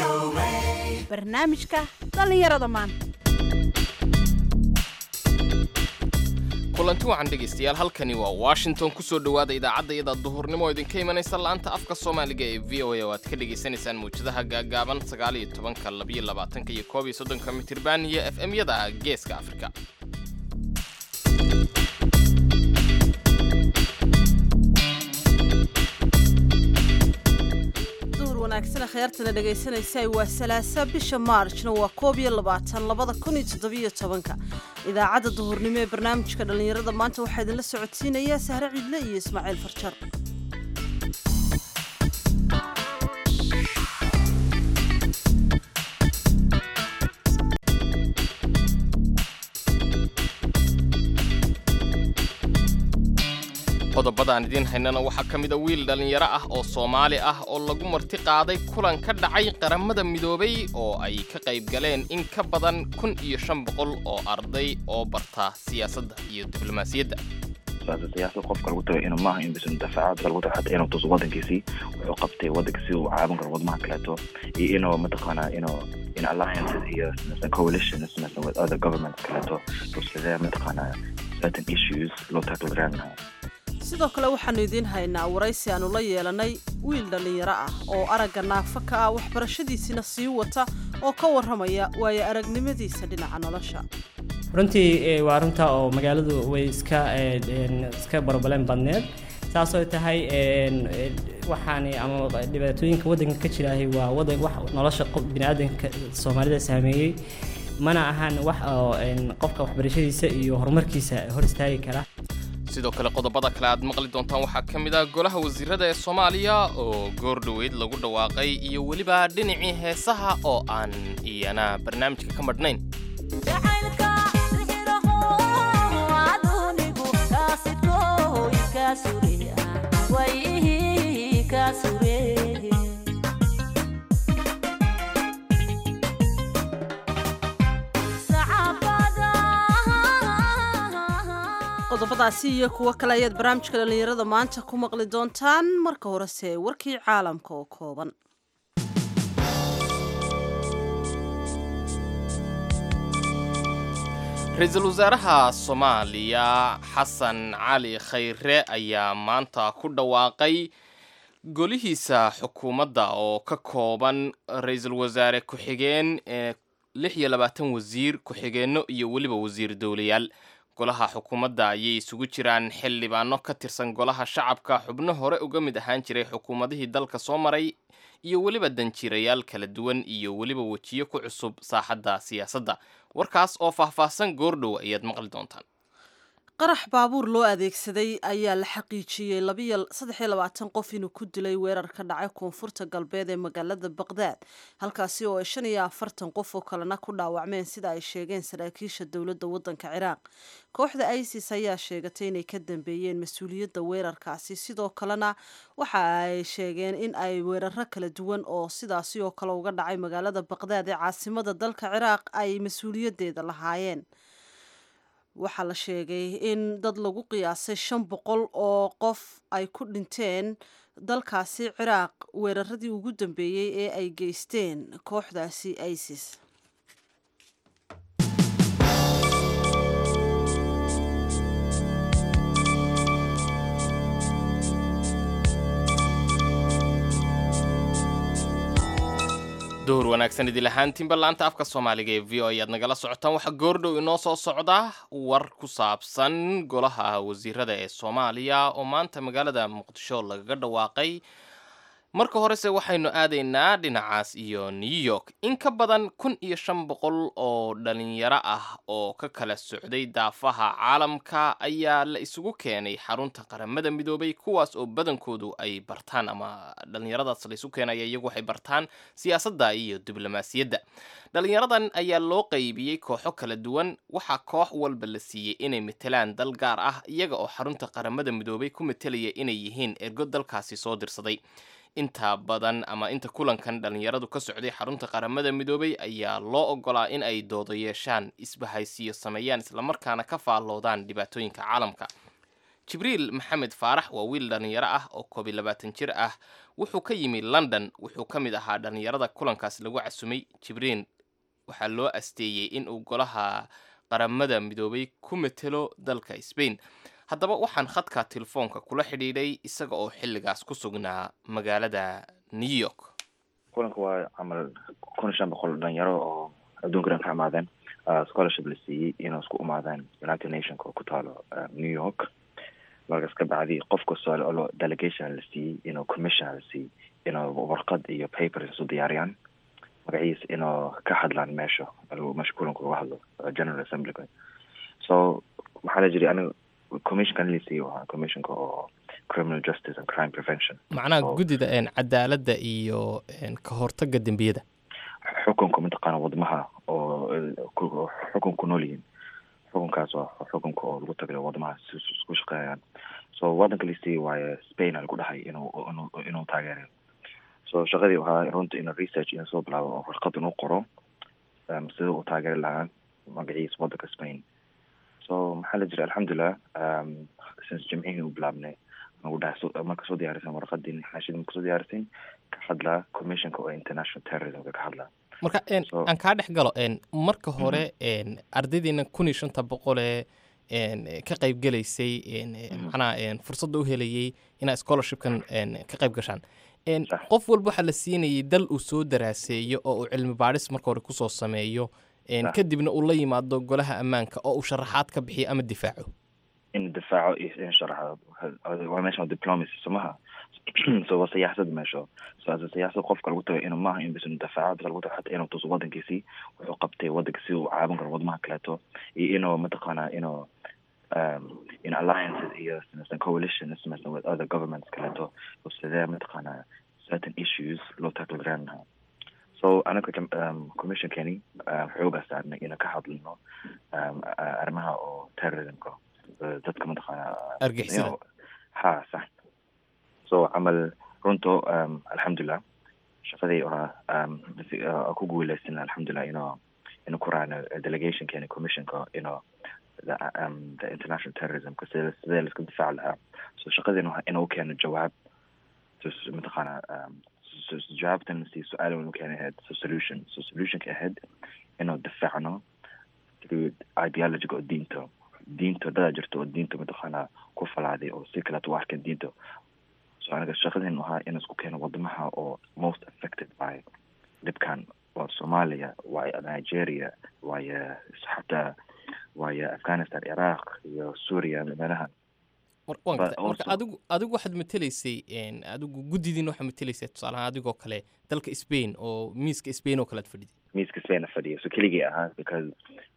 barnaamijka dhallinyarada maanta kulanti wacan dhegaystayaal halkani waa washington kusoo dhowaada idaacadda iyada duhurnimo oo idinka imanaysa la'aanta afka soomaaliga ee v o a oo aad ka dhagaysanaysaan mawjadaha gaagaaban sagaal iyo tobanka labiyo labaatanka iyo koob iyo soddonka mitirban iyo f m yada geeska afrika duhur wanaagsana kheyrtana dhegaysanaysa waa salaasa bisha maarjna waa koob iyo labaatan labada kun iyo toddobiyo tobanka idaacadda duhurnimo ee barnaamijka dhallinyarada maanta waxaa idinla socodsiinayaa sahre ciidle iyo ismaaciil farjar qodobadaan idiin haynana waxaa ka mida wiil dhallinyaro ah oo soomaali ah oo lagu marti qaaday kulan ka dhacay qaramada midoobay oo ay ka qayb galeen in ka badan kun iyo shan boqol oo arday oo barta siyaasadda iyo diblomaasiyadda siyaasad qofka lagu tago inuu maaha in bis dafaacaad lagu tago xataa inuu tuso wadankiisii wuxuu qabtay wadanka si uu caawin karo wadamaha kaleeto iyo inuu mataqaanaa inuu in alliances iyo coalitions with other governments kaleeto sidee mataqaanaa certain issues loo tackle garan lahaa sidoo kale waxaannu idiin haynaa waraysi aannu la yeelanay wiil dhallinyaro ah oo aragga naafa ka ah waxbarashadiisina sii wata oo ka warramaya waayo aragnimadiisa dhinaca nolosha runtii waa runta oo magaaladu way iska iska barbaleen badneed saasoo tahay waxaan ama dhibaatooyinka waddanka ka jiraahay waa wadan wax nolosha biniaadanka soomaalida saameeyey mana ahan wax oo qofka waxbarashadiisa iyo horumarkiisa hor istaagi kara sidoo kale qodobada kale aad maqli doontaan waxaa ka mid ah golaha wasiirada ee soomaaliya oo goor dhoweyd lagu dhawaaqay iyo weliba dhinacii heesaha oo aan iyana barnaamijka ka madhnayn qodobadaasi iyo kuwo kale ayaad barnaamijka dhallinyarada maanta ku maqli doontaan marka horese warkii caalamka oo kooban ra-iisul wasaaraha soomaaliya xasan cali khayre ayaa maanta ku dhawaaqay golihiisa xukuumadda oo ka kooban ra-iisul wasaare ku-xigeen ee lix iyo labaatan wasiir ku-xigeenno iyo weliba wasiir dowlayaal golaha xukuumadda ayay isugu jiraan xildhibaano ka tirsan golaha shacabka xubno hore uga mid ahaan jiray xukuumadihii dalka soo maray iyo weliba danjirayaal kala duwan iyo weliba wejiyo ku cusub saaxadda siyaasadda warkaas oo faahfaahsan goordhow ayaad maqli doontaan qarax baabuur loo adeegsaday ayaa la xaqiijiyey saddexiyo labaatan qof inuu ku dilay weerar ka dhacay koonfurta galbeed ee magaalada baqdaad halkaasi oo ay shan iyo afartan qof oo kalena ku dhaawacmeen sida ay sheegeen saraakiisha dowladda waddanka ciraaq kooxda isis ayaa sheegatay inay ka dambeeyeen mas-uuliyadda weerarkaasi sidoo kalena waxa ay sheegeen in ay weeraro kala duwan oo sidaasi oo kale uga dhacay magaalada baqdaad ee caasimada dalka ciraaq ay mas-uuliyaddeeda lahaayeen waxaa la sheegay in dad lagu qiyaasay shan boqol oo qof ay ku dhinteen dalkaasi ciraaq weeraradii ugu dambeeyey ee ay geysteen kooxdaasi isis duhur wanaagsan idil ahaantiinba laanta afka soomaaliga ee v o ayaad nagala socotaan waxaa goordhow inoo soo socda war ku saabsan golaha wasiirada ee soomaaliya oo maanta magaalada muqdisho lagaga dhawaaqay marka horese waxaynu aadaynaa dhinacaas iyo new york in ka badan kun iyo shan boqol oo dhalinyaro ah oo ka kala socday daafaha caalamka ayaa la isugu keenay xarunta qaramada midoobay kuwaas oo badankoodu ay bartaan ama dhalinyaradaas la isu keenaya iyagu waxay bartaan siyaasadda iyo diblomaasiyadda dhalinyaradan ayaa loo qaybiyey kooxo kala duwan waxaa koox walba la siiyey inay matelaan dal gaar ah iyaga oo xarunta qaramada midoobay ku matelaya inay yihiin ergo dalkaasi soo dirsaday inta badan ama inta kulankan dhalinyaradu ka socday xarunta qaramada midoobay ayaa loo ogolaa in ay doodo yeeshaan isbahaysiyo sameeyaan islamarkaana ka faalloodaan dhibaatooyinka caalamka jibriil maxamed faarax waa wiil dhallinyaro ah oo koob iyo labaatan jir ah wuxuu ka yimi london wuxuu ka mid ahaa dhallinyarada kulankaas lagu casumay jibriil waxaa loo asteeyey in uu golaha qaramada midoobay ku matelo dalka sbain haddaba waxaan khadka telefoonka kula xidhiidhay isaga oo xilligaas ku sugnaa magaalada new york kulanka waa camal kun iyo shan boqol dhalinyaro oo adduunka dhan ka imaadeen scholarship la siiyey inuu isku imaadeen united nationka oo ku taalo new york markaas ka bacdi qof kastoo lo delegation la siiyey inuu commission la siiyey inuu warqad iyo papers isu diyaariyaan magaciisa inuu ka hadlaan meesha meesha kulanka uga hadlo general assemblyga so waxaa la jiri aniga commissionkan la siiyey waa commissionka oo criminal justice and crime prevention macnaha guddida cadaaladda iyo ka hortagga dembiyada xukunka mataqaana wadamaha oo xukun ku nool yihiin xukunkaas waa xukunka oo lagu tagay wadamaha si isku shaqeeyaan so wadanka lasiiyey waaye spain lagu dhahay inuu inuu inuu taageerayo so shaqadii waxaa runta inuu research inuu soo bilaabo oo warqad inuu qoro sida uu taageeri lahaa magaciisa wadanka spain so maxaa la jira alxamdulilah since jimcihii u bilaabnay nagu dhahay marka soo diyaarisan warqadii xaashidii marka soo diyaarisan ka hadlaa commissionka oo international terrorismka ka hadlaa marka aan kaa dhex galo marka hore ardaydiina kun iyo shanta boqolee ka qayb gelaysay macnaha fursadda u helayay inaa scholarshipkan ka qayb gashaan qof walba waxaa la siinayay dal uu soo daraaseeyo oo uu cilmi baadhis marka hore kusoo sameeyo kadibna uu la yimaado golaha ammaanka oo uu sharaxaad ka bixiyo ama difaaco in difaaco iyo in sharaxo waa meesha diplomacy somaha so waa siyaasad meesho so as siyaasad qofka lagu tago inuu maaha in bis difaaco bis lagu tago xataa inuu tuso wadankiisii wuxuu qabtay wadanka si uu caawin karo wadamaha kaleeto iyo inuu mataqaana inuu um, in alliances iyo samaysan coalition samaysan with other governments kaleeto oo sidee mataqaana certain issues loo tackle garan lahaa so anaga um, commissionkeni uh, xoogaa saarnay inaan ka hadlino um, arrimaha oo terrorismka dadka mataqaana argixisada ha sax so camal runto um, alxamdulilah shaqadii waa um, ku guuleysan alxamdulilah inuu inuu ku raacno delegationkeeni commissionka inuu the, um, the international terrorismka sida sidee laiska difaaci lahaa so shaqadiina waa inuu keeno jawaab mataqaana um, jawaabtan si su-aal inu keena ahayd so solution so solutionka ahayd inuu difaacno through ideologiga oo diinta diinta dadaa jirta oo diinta mataqaana ku falaaday oo si kaleeto u arkeen diinta so aniga shaqadeen ahaa in isku keeno wadamaha oo most affected by dhibkan waa soomaaliya waayo nigeria waayo xataa waayo afghanistan iraq iyo suuriya meelaha marka adigu adigu waxaad matelaysay adigu guddidiina waxaad matelaysay tusaalahaan adigoo kale dalka spain oo miiska spain oo kale ad fadhiday miiska spain fadhiya so keligii ahaa because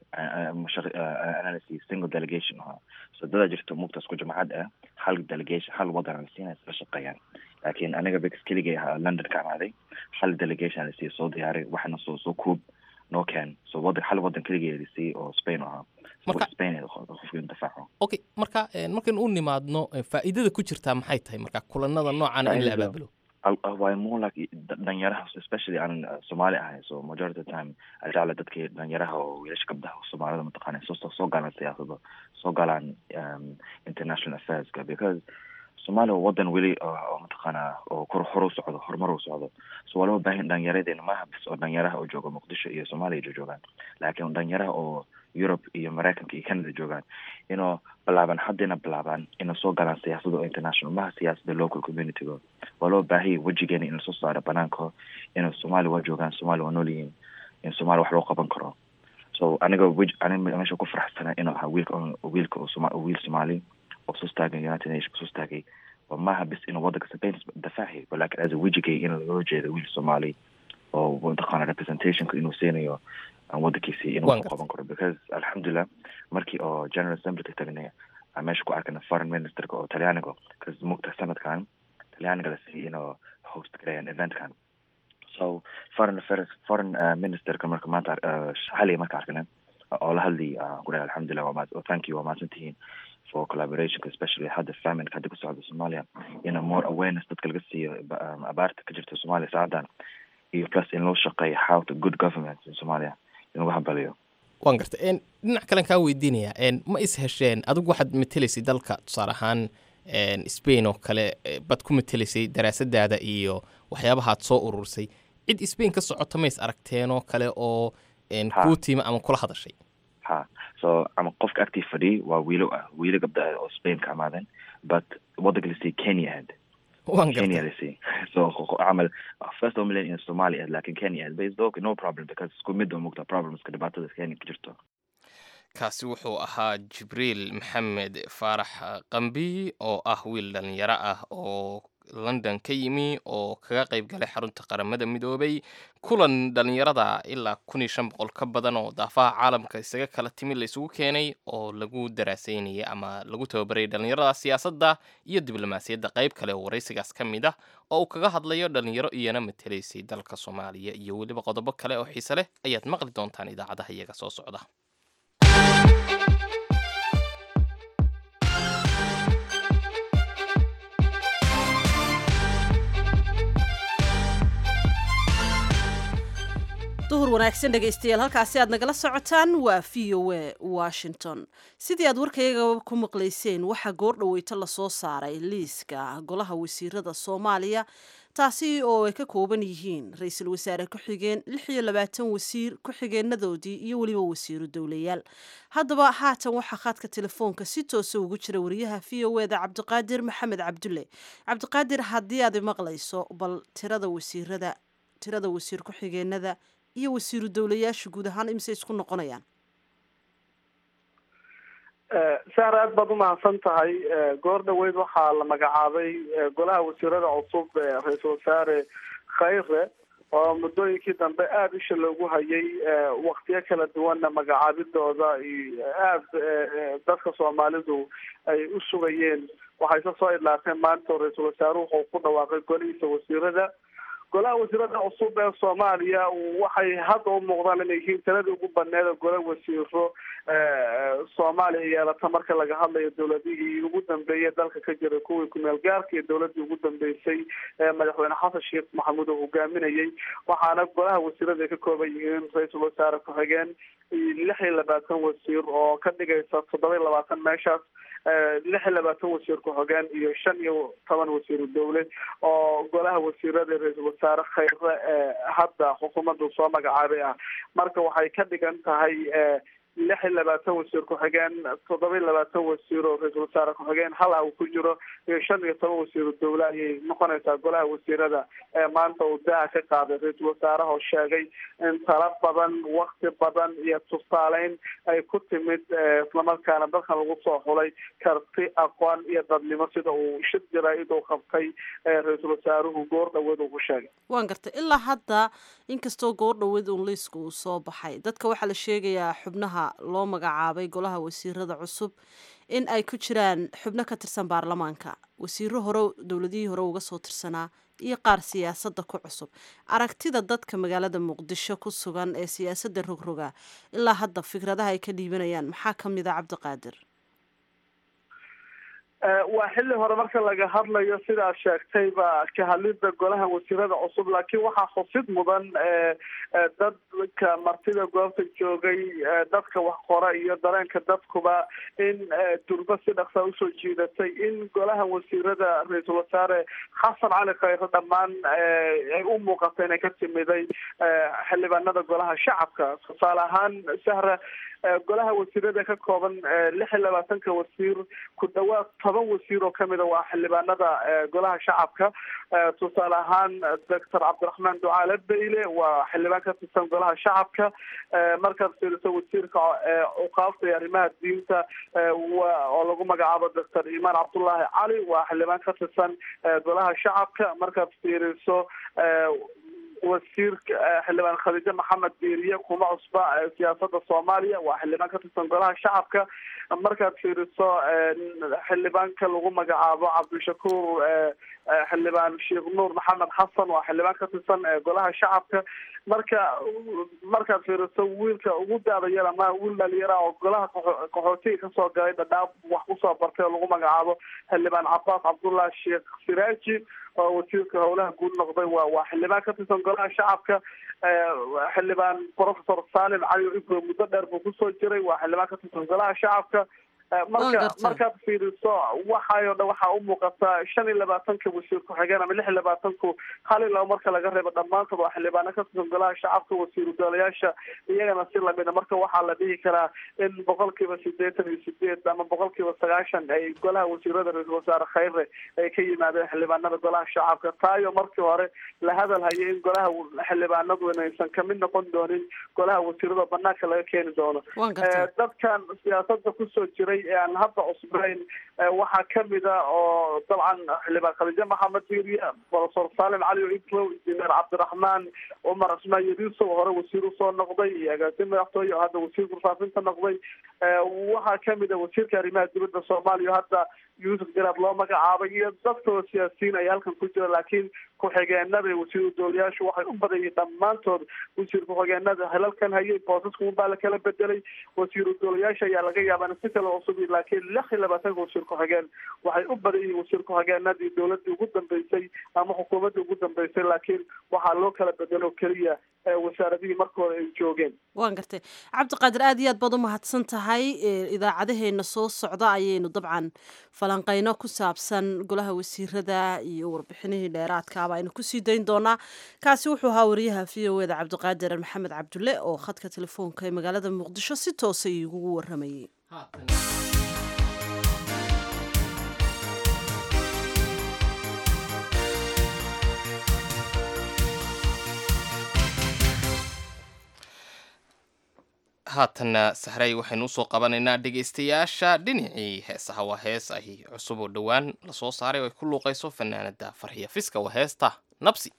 analysis single delegation ahaa so dadaa jirta mugtaas ku jamacad ah hal delegation hal wadan la siinaya isla shaqeeyaan laakiin aniga bix keligay ahaa london ka imaaday hal delegation la siiya soo diyaaray waxna soo soo kuub noo keen so wadan hal wadan keligay la siiyey oo spain ahaa marka spain qofka in difaaco okay marka markaynu u nimaadno faa'iidada ku jirtaa maxay tahay marka kulanada noocana in la abaabulo waay more like dhalinyaraha especially aan soomaali ahay so majority of time ajecla dadkii dhalinyaraha oo wiilasha gabdaha soomaalida mataqaana soo soo galaan siyaasada soo galaan international affairska because soomaaliya waa wadan weli oo mataqaana oo kor hor u socdo horumar u socdo so waa loo baahan dhalinyaradeenna maaha bis oo dhalinyaraha oo jooga muqdisho iyo soomaaliya joogaan laakiin dhalinyaraha oo europe iyo maraykanka iyo canada joogaan inuu bilaabaan haddayna bilaabaan inuu soo galaan siyaasada oo international maha siyaasada local communityga waa loo baahaya wejigeena in lasoo saaro banaanka inuu soomaaliya waa joogaan soomaaliya waa nool yihiin in soomaaliya wax loo qaban karo so aniga wej aniga meesha ku faraxsana inuu ahaa wiilka wiilka oo wiil soomaali oo soo taagay united nation soo taagay waa maaha bis inuu wadanka spain dafaaci walakin as a wejigay in loo jeedo wiil soomaali oo mataqaana representationka inuu siinayo wadankiisi inuu ku qaban karo because alxamdulilah markii oo general assemblyka tagnay aan meesha ku arkana foreign ministerka oo talyaaniga because mugta sanadkan talyaaniga la siiyey inuu host gareeyaan eventkan so foreign affairs foreign uh, ministerka marka maanta uh, xaliga marka arkana oo la hadli uh, ku dhahay alxamdulilah waa thank you waa mahadsantihiin for collaboration especially hadda famine hadda ku socda soomaaliya in more awareness dadka laga siiyo um, abaarta ka jirta soomaaliya saacadan iyo plus in loo shaqeeyo how to good government in soomaaliya in lagu habaliyo waan garta n dhinac kalen kaa weydiinaya n ma is hesheen adigu waxaad matelaysay dalka tusaale ahaan n spain oo kale eh, baad ku matelaysay daraasadaada iyo waxyaabahaad soo urursay cid spain ka socota ma is aragteenoo kale oo n Ha. kuu tiima ama kula hadashay ha so ama qofka agtii fadhiyay waa wiilo ah wiilo gabdha ah oo spain ka amaadeen but wadanka lasii kenya ahayd waan kenya garta lasii so qo- qo- camal first oo in somalia ahayd lakin kenya ahayd but it's okay no problem because isku mid oo mugta problemska dhibaatada kenya ka jirto kaasi wuxuu ahaa jibriil maxamed faarax qambi oo ah wiil dhalinyaro ah oo london ka yimi oo kaga qayb galay xarunta qaramada midoobay kulan dhalinyarada ilaa kun iyo shan boqol ka badan oo daafaha caalamka isaga kala timi la isugu keenay oo lagu daraaseynayay ama lagu tababarayay dhalinyarada siyaasadda iyo diblomaasiyadda qayb kale oo waraysigaas ka mid ah oo uu kaga hadlayo dhalinyaro iyana matelaysay dalka soomaaliya iyo weliba qodobo kale oo xiise leh ayaad maqli doontaan idaacadaha iyaga soo socda duhur wanaagsan dhegaystayaal halkaasi aad nagala socotaan waa v o a washington sidii aad warkayaga ku maqlayseen waxaa goordhaweyto lasoo saaray liiska golaha wasiirada soomaaliya taasi oo ay ka kooban yihiin ra-iisul wasaare ku-xigeen lix iyo labaatan wasiir ku-xigeenadoodii iyo weliba wasiiru dowlayaal haddaba haatan waxaa khadka telefoonka si toosa ugu jira wariyaha v o eda cabdiqaadir maxamed cabdulle cabdiqaadir haddii aad maqlayso bal tirada wasiirada tirada wasiir ku-xigeenada iyo wasiiru dowlayaasha guud ahaan imise isku noqonayaan saar aad baad umahadsan tahay goor dhaweyd waxaa la magacaabay golaha wasiirada cusub ee ra-iisul wasaare khayre oo muddooyinkii dambe aada isha loogu hayay waktiyo kala duwanna magacaabidooda iyo aada dadka soomaalidu ay u sugayeen waxayse soo idlaateen maanta oo ra-iisul wasaaruhu wuxuu ku dhawaaqay golihiisa wasiirada golaha wasiirada cusub ee soomaaliya waxay hadda u muuqdaan inay yihiin taladii ugu baneed oo gola wasiiro soomaaliya yeelata marka laga hadlayo dowladihii ugu dambeeyay dalka ka jiray kuwii kumeel gaarka iyo dowladii ugu dambeysay ee madaxweyne xasan sheekh maxamuud oo hogaaminayay waxaana golaha wasiirada ay ka kooban yihiin ra-iisul wasaare ku-xigeen iyo lix iyo labaatan wasiir oo ka dhigaysa toddoba iyo labaatan meeshaas lix iyo labaatan wasiir ku-xigeen iyo shan iyo toban wasiiru dowle oo golaha wasiirada ra-iisul wasaare khayre ee hadda xukuumaddu soo magacaabay ah marka waxay ka dhigan tahay lix iyo labaatan wasiir ku-xigeen toddoba iyo labaatan wasiir oo ra-iisul wasaare ku-xigeen hal ah uu ku jiro iyo shan iyo toban wasiiru dowle ayay noqonaysaa golaha wasiirada ee maanta uu daaha ka qaaday ra-iisul wasaaraha oo sheegay in tala badan wakti badan iyo tusaaleyn ay ku timid islamarkaana dalkan lagu soo xulay karti aqoon iyo dadnimo sida uu shir jaraa-id uu qabtay ra-iisul wasaaruhu goor dhaweed uu ku sheegay waan gartay ilaa hadda inkastoo goor dhaweed uun liisku uu soo baxay dadka waxaa la sheegayaa xubnaha loo magacaabay golaha wasiirada cusub in ay ku jiraan xubno ka tirsan baarlamaanka wasiiro hore dowladihii hore uga soo tirsanaa iyo qaar siyaasadda ku cusub aragtida dadka magaalada muqdisho ku sugan ee siyaasadda rogroga ilaa hadda fikradaha ay ka dhiibanayaan maxaa ka mid a cabdiqaadir waa xilli hore marka laga hadlayo sidaad sheegtayba ka hadlida golaha wasiirada cusub laakiin waxaa xusid mudan dadka martida goobta joogay dadka wax qora iyo dareenka dadkuba in durba si dhaqsaa usoo jiidatay in golaha wasiirada ra-iisul wasaare xasan cali khayre dhammaan ay u muuqata inay ka timiday xildhibaanada golaha shacabka tusaale ahaan sahra golaha wasiirada ka kooban lix iyo labaatanka wasiir ku dhawaad toban wasiir oo kamida waa xildhibaanada golaha shacabka tusaale ahaan doctor cabdiraxmaan ducaale beyle waa xildhibaan ka tirsan golaha shacabka markaad fiiriso wasiirka cuqaabta iyo arrimaha diinta oo lagu magacaabo doctor imaan cabdullaahi cali waa xildhibaan ka tirsan golaha shacabka markaad fiiriso wasiirka xildhibaan khadiijo maxamed diiriye kuma cusba siyaasada soomaaliya waa xildhibaan ka tirsan golaha shacabka markaad fiiriso xildhibaanka lagu magacaabo cabdishakuur xildhibaan sheekh nuur maxamed xasan waa xildhibaan ka tirsan golaha shacabka marka markaad fiiriso wiilka ugu daada yar ama wiil dhalinyara oo golaha qaxootiga kasoo galay dhadhaab wax kusoo bartay oo lagu magacaabo xildhibaan cabaas cabdullah sheekh siraaji oo wasiirka howlaha guud noqday waa waa xildhibaan ka tirsan golaha shacabka xildhibaan professor salim cali ibro muddo dheer buu kusoo jiray waa xildhibaan ka tirsan golaha shacabka marka markaad fiiriso waxayo dhan waxaa u muuqataa shan iyo labaatanka wasiir ku-xigeen ama lix iyo labaatanku hal iyo laba marka laga reebo dhammaantood waa xildhibaano ka tirsan golaha shacabka wasiiru doolayaasha iyagana si lamida marka waxaa la dhihi karaa in boqolkiiba sideetan iyo sideed ama boqolkiiba sagaashan ay golaha wasiirada ra-iisul wasaare khayre ay ka yimaadeen xildhibaanada golaha shacabka taayo markii hore la hadal hayay in golaha xildhibaanadu inaysan kamid noqon doonin golaha wasiirada banaanka laga keeni doono dadkan siyaasada kusoo jiray aan hadda cusbayn waxaa kamida oo dabcan xildhibaan khadiijo maxamed diiriya professor salim cali ibrow injineer cabdiraxmaan cumar cismaan yadiisow hore wasiir usoo noqday iyo agaasimo madaxtooye oo hadda wasiir kurfaafinta noqday waxaa kamida wasiirka arrimaha dibadda soomaaliya hadda yuusuf garaad loo magacaabay iyo dadkoo siyaasiyiin ay halkan ku jira laakiin ku-xigeenada wasiiru doolayaashu waxay u badayeen dhammaantood wasiir ku-xigeenada helalkan hayay boosasku baa la kala bedelay wasiiru doolayaasha ayaa laga yaabaa si kale cusub laakiin lix iyo labaatanka wasiir ku-xigeen waxay u badan yihiin wasiir ku-xigeenadii dowladii ugu dambeysay ama xukuumaddii ugu dambeysay laakiin waxaa loo kala bedelo keliya wasaaradihii marka hore ay joogeen waan gartay cabdiqaadir aad iyo aad baad u mahadsan tahay idaacadaheena soo socda ayaynu dabcan falanqeyno ku saabsan golaha wasiirada iyo warbixinihii dheeraadkaaba aynu kusii dayn doonaa kaasi wuxuu ahaa wariyaha v o eda cabdiqaadir maxamed cabdulle oo khadka telefoonka ee magaalada muqdisho si toosa igugu waramayay haatanna sahray waxaynu usoo qabanaynaa dhegaystayaasha dhinacii heesaha waa hees ay cusub oo dhowaan lasoo saaray oo ay ku luuqayso fanaanada farxiya fiska waa heesta nabsi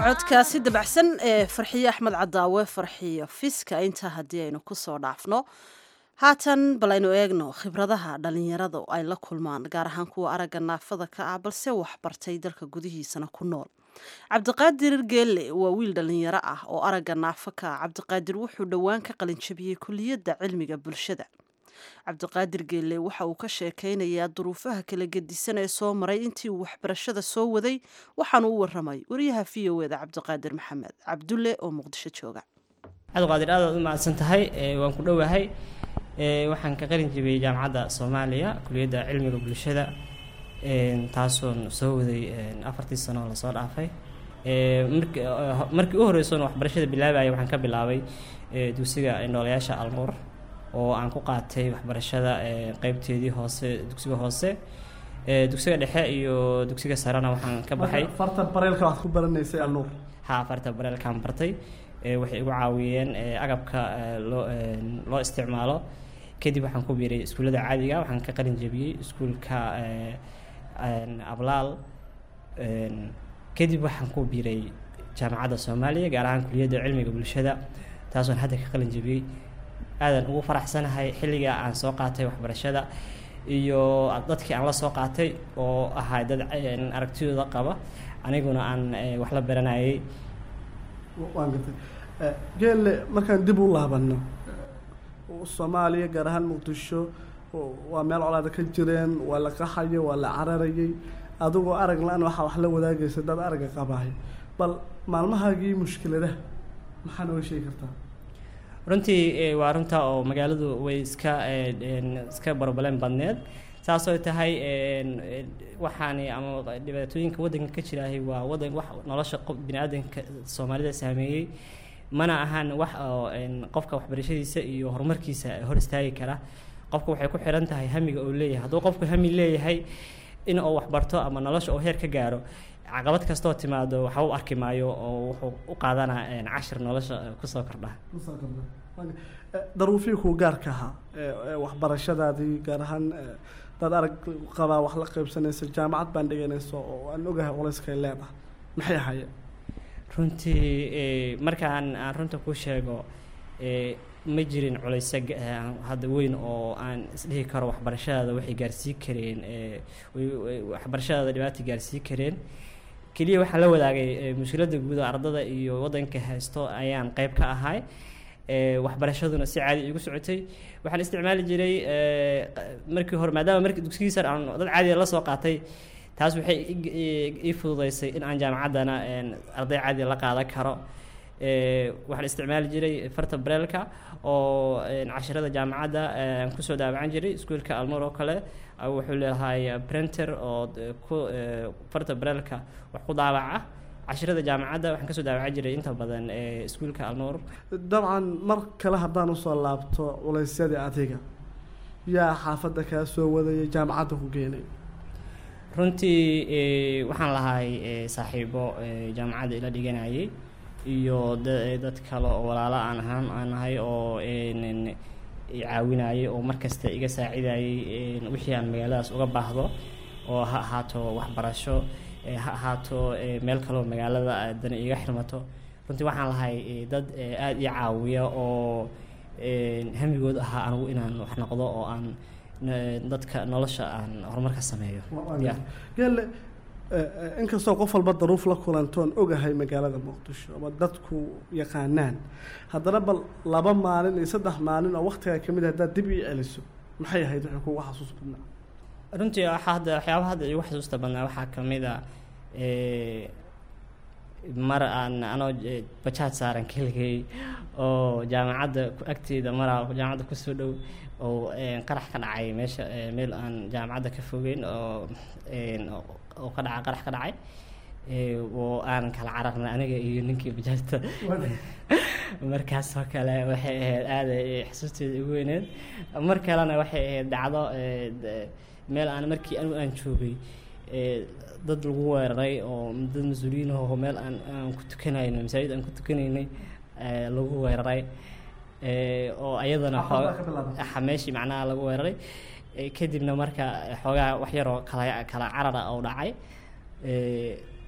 codkaasi dabacsan ee farxiye axmed cadaawe farxiyo fiska intaa haddii aynu kusoo dhaafno haatan bal aynu eegno khibradaha dhalinyarada ay la kulmaan gaar ahaan kuwa aragga naafada ka ah balse waxbartay dalka gudihiisana ku nool cabdiqaadir geelle waa wiil dhalinyaro ah oo aragga naafo ka ah cabdiqaadir wuxuu dhowaan ka qalinjabiyey kuliyadda cilmiga bulshada cabdiqaadir geelle waxa uu ka sheekaynayaa duruufaha kala gedisan ee soo maray intii uu waxbarashada soo waday waxaanu u waramay wariyaha v o eda cabdiqaadir maxamed cabdulle oo muqdisho jooga cabdiqaadir aad aad u mahadsan tahay waan ku dhowahay waxaan ka qalin jabiyey jaamacadda soomaaliya kuliyadda cilmiga bulshada taasoon soo waday afartii sano oo lasoo dhaafay markii u horeysoon waxbarashada bilaabaya waxaan ka bilaabay dugsiga noolayaasha almuur oo aan ku qaatay waxbarashada qeybteedii hoose dugsiga hoose dugsiga dhexe iyo dugsiga sarena waxaan ka baxay farta bareelka waxaad ku baranaysay alnuur ha farta bareelkaan bartay waxay igu caawiyeen agabka loo loo isticmaalo kadib waxaan ku biiray iskuullada caadiga waxaan ka qalin jebiyey iskuulka ablaal kadib waxaan ku biiray jaamacadda soomaaliya gaar ahaan kuliyadda cilmiga bulshada taasoon hadda ka qalin jebiyey aadan ugu faraxsanahay xilliga aan soo qaatay waxbarashada iyo dadkii aan la soo qaatay oo ahaa dad aragtidooda qaba aniguna aan wax la baranayay waan gartay geelle markaan dib u laabano soomaaliya gaar ahaan muqdisho waa meel colaada ka jireen waa la qaxayo waa la cararayay adigoo arag la-an waxaa wax la wadaagaysa dad aragga qabahay bal maalmahaagii mushkiladaha maxaa nooga sheegi kartaa runtii waa runta oo magaaladu way iska iska barbaleen badneed saasoo tahay waxaani ama dhibaatooyinka waddanka ka jiraahay waa wadan wax nolosha qof bini-aadanka soomaalida saameeyey mana ahan wax oo qofka waxbarashadiisa iyo horumarkiisa hor istaagi kara qofka waxay ku xiran tahay hamiga uu leeyahay hadduu qofku hami leeyahay in uu waxbarto ama nolosha uu heer ka gaaro caqabad kastoo timaado waxa u arki maayo oo wuxuu u qaadanaa cashir nolosha kusoo kordha daruufihii kuu gaarka ahaa waxbarashadaadii gaar ahaan dad arag qabaa wax la qaybsanaysa jaamacad baan dhiganayso oo aan ogahay culayskay leedahay maxay ahaayeen runtii markaan aan runta ku sheego ma jirin culayso hadda weyn oo aan isdhihi karo waxbarashadaada waxay gaarsii kareen waxbarashadaada dhibaata gaarsii kareen keliya waxaan la wadaagay mushkiladda guud oo ardada iyo waddanka haysto ayaan qeyb ka ahay waxbarashaduna si caadi igu socotay waxaan isticmaali jiray markii hore maadaama markii dugsigiisa aan dad caadiya la soo qaatay taas waxay ii fududeysay in aan jaamacaddana arday caadiya la qaadan karo waxaan isticmaali jiray farta bareelka oo cashirada jaamacadda aan kusoo daawacan jiray iskuulka almur oo kale wuxuu leeyahay printer oo ku farta bareelka wax ku daawaca cashirada jaamacadda waxaan kasoo daawacan jiray inta badan iskuulka alnuur dabcan mar kale haddaan usoo laabto culaysyadii adiga yaa xaafadda kaa soo wadaya jaamacadda ku geenay runtii waxaan lahay saaxiibo jaamacadda ila dhiganayay iyo dad kale oo walaalo aan ahaan aan ahay oo caawinayay oo markasta iga saacidayay wixii aan magaaladaas uga baahdo oo ha ahaato waxbarasho ha ahaato meel kaleoo magaalada dana iga xirmato runtii waxaan lahay dad aada ii caawiya oo hamigood ahaa anigu inaan wax noqdo oo aan dadka nolosha aan horumar ka sameeyo geelle inkastoo qof walba daruuf la kulantoon ogahay magaalada muqdisho ama dadku yaqaanaan haddana bal laba maalin iyo saddex maalin oo waktigaa kamid ah haddaad dib ii celiso maxay ahayd wixii kugu xasuus badnaa runtii waxaa hadda waxyaaba hadda igu xasuusta badnaa waxaa ka mid a mar aan anoo bajaaj saaran keligay oo jaamacadda agteeda maraa jaamacadda kusoo dhow oo qarax ka dhacay meesha meel aan jaamacadda ka fogeyn oo oo ka dhaca qarax ka dhacay oo aan kala cararnay aniga iyo ninkii bajaajta markaasoo kale waxay ahayd aada xasuusteeda ugu weyneed mar kalena waxay ahayd dhacdo meel aan markii anigu aan joogay dad lagu weeraray oo dad mas-uuliyiin ahoo meel aan aan ku tukanayno masaajid aan ku tukanaynay lagu weeraray oo ayadana xoo meeshii macnaha lagu weeraray kadibna marka xoogaa wax yaroo kala kala carara oo dhacay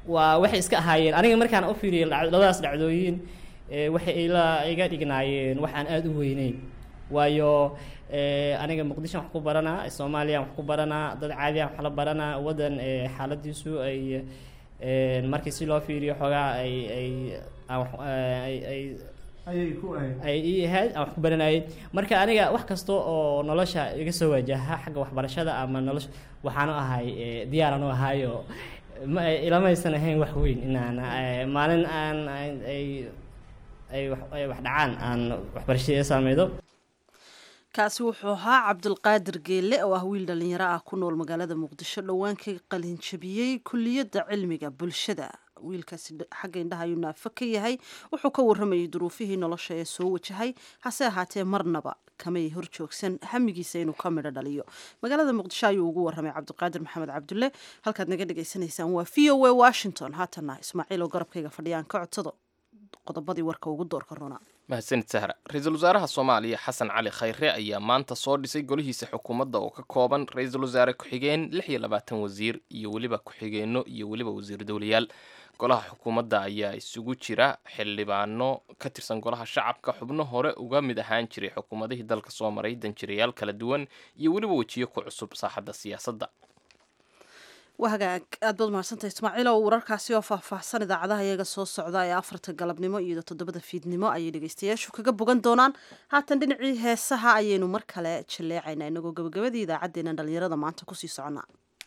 waa waxay iska ahaayeen aniga markaan u fiiriyay lac- labadaas dhacdooyin ee, waxay ila iga dhignaayeen wax aan aada u weyneyn waayo ee, aniga muqdisho wax ku baranaa soomaaliya wax ku baranaa dad caadi ah wax la baranaa waddan ee, xaaladiisu ay ee, markii si loo fiiriyo xoogaa ay ay aan wax- ay ay ayay ku ahayd ay ii ahayd aan wax ku baranayay marka aniga wax kasta oo nolosha iga soo wajaha xagga waxbarashada ama nolosha waxaanu ahay ee, diyaaranu ahayo ma ilamaysan ahayn wax weyn inaan ee, maalin aan aan- ay ay wax ay wax dhacaan aan waxbarashadii saameydo kaasi wuxuu ahaa cabdulqaadir geelle oo ah wiil dhallinyaro ah ku nool magaalada muqdisho dhowaan ka qalinjabiyey kuliyadda cilmiga bulshada wiilkaasi dh- xagga indhaha ayuu naafo ka yahay wuxuu ka waramayay duruufihii nolosha ee soo wajahay hase ahaatee marnaba kamay hor joogsan hamigiisa inuu ka midho dhaliyo magaalada muqdisho ayuu ugu waramay cabdiqaadir maxamed cabdulle halkaad naga dhagaysanaysaan waa v o a washington haatana ismaaciil oo garabkayga fadhiyaan ka codsado qodobadii warka ugu doorka roonaa mahadsanid sahra ra-iisul wasaaraha soomaaliya xasan cali khayre ayaa maanta soo dhisay golihiisa xukuumadda oo ka kooban ra-iisul wasaare ku-xigeen lix iyo labaatan wasiir iyo weliba ku-xigeenno iyo weliba wasiir dowlayaal golaha xukuumadda ayaa isugu jira xildhibaano ka tirsan golaha shacabka xubno hore uga mid ahaan jiray xukuumadihii dalka soo maray danjirayaal kala duwan iyo weliba wejiyo ku cusub saaxadda siyaasadda waa hagaag aad baad mahadsantahay ismaaciil oo wararkaasi oo faahfaahsan idaacadaha iyaga soo socda ee afarta galabnimo iyo toddobada fiidnimo ayay dhegeystayaashu kaga bogan doonaan haatan dhinacii heesaha ayaynu mar kale jaleecaynaa inagoo gabagabadii idaacaddeenna dhallinyarada maanta kusii soconnaa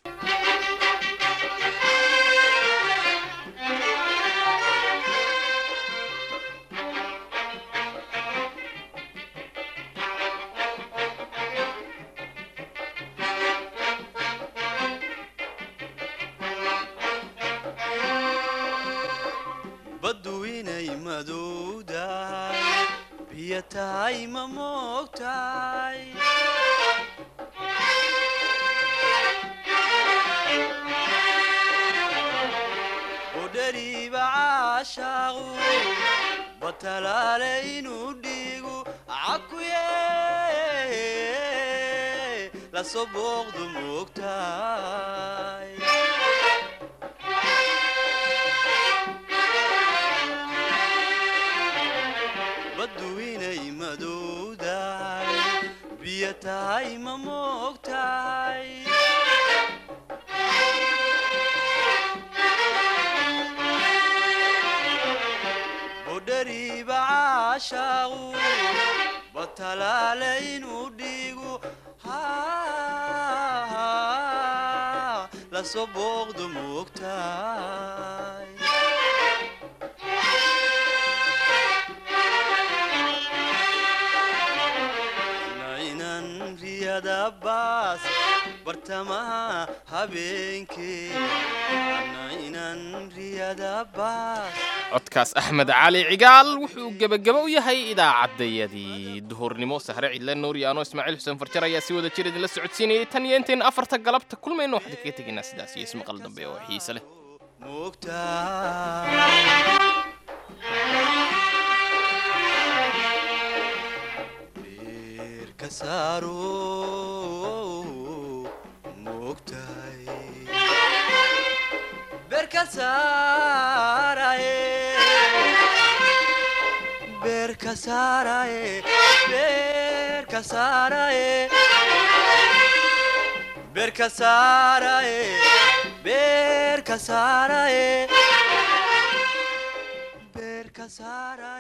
baddu inay madowdahay biyo tahay ma moogtahay udhariiba caashaaqu batalaale inuu dhiigu cakuye lasoo booqdu moogtahay baddu inay madowdahay biyo tahay ma moogtahay budhariiba caashaaqu batalaale inuu dhiigu ha lasoo booqdu moogtahay nainan riyada baas bartamaha habeenkee nainan riyada baas codkaas axmed cali cigaal wuxuu gebagaba u yahay idaacaddayadii duhurnimo sahre cidle nuuri ano ismaaciil xuseen farjar ayaa si wada jir idinla socodsiinayay tan iyo intayn afarta galabta kulmayno waxaan kaga tegaynaa sidaas iyo ismaqal dambe oo xiise leh moogtahay beerka saaro moogtahay beerka saaraye beerka saaraye beerka saaraye beerka saaraye beerka saaraye beerka saaraye